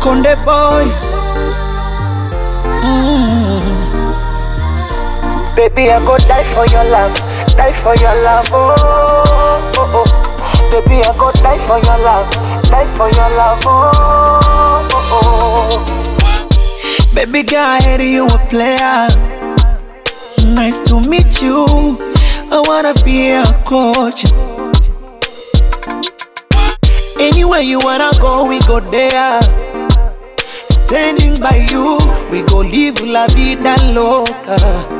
Konde boy. Mm. Baby, I go die for your love, die for your love, oh, oh, oh. Baby, I go die for your love, die for your love, oh, oh, oh. Baby girl, I heard you a player. Nice to meet you. I wanna be a coach. Anywhere you wanna go, we go there. Standing by you, we go live la vida loca.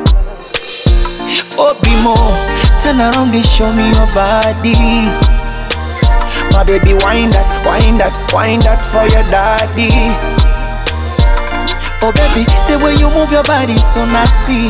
Obimo, turn around and show me your body. My baby, wind that, wind that, wind that for your daddy. Oh baby, the way you move your body so nasty.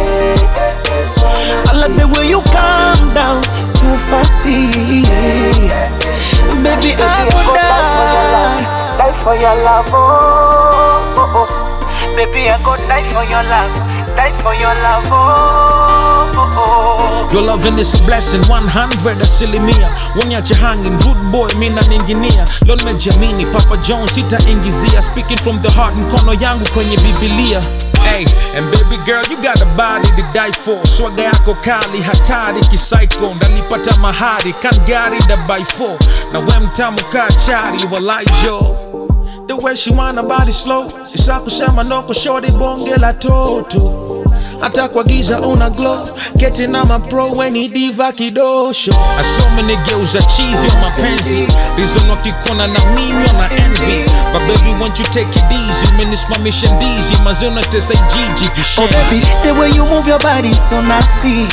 I like the way you calm down too fasty. Baby, I Baby, would I die. go die for your love, oh, oh, oh. Baby, I go die for your love, die for your love, oh, oh, oh. Your loving is a blessing 100 asilimia Woniache hanging rude boy mina ninginia Leo nimejiamini Papa Jones sitaingizia Speaking from the heart mkono yangu kwenye Biblia Hey, and baby girl you got a body to die for Swaga yako kali hatari kisaiko Ndalipata mahari kan gari da by four Na we mtamu kaa chari walai jo The way she wanna body slow Isa kusema no kushori bonge la toto hata kwa giza una glow Getting on my pro when ni diva kidosho Asome nigeuza cheesy on mapenzi Reason wakikona na mimi na envy But baby won't you take it easy Umenisimamisha ndizi Mazona tesa ijiji Oh baby, vishenzi the way you move your body so nasty.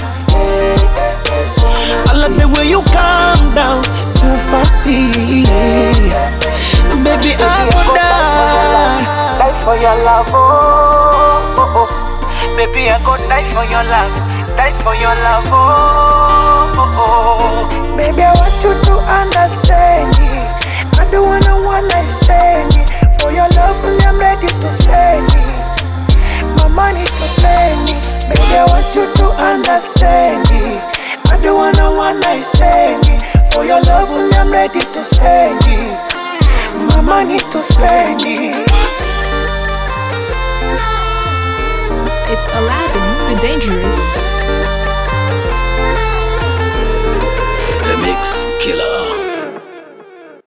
I like the way you calm down too fasty. Baby, I would die. die for your love, oh, oh, oh. Baby, I go die for your love, die for your love, oh, oh, oh. Baby, I want you to understand me. I don't wanna one night stand me. For your love, I'm ready to spend it. My money to spend it. Baby, I want you to understand me. I don't wanna one night stand it. For your love, I'm ready to spend it. My money to spend it. It's Aladdin the Dangerous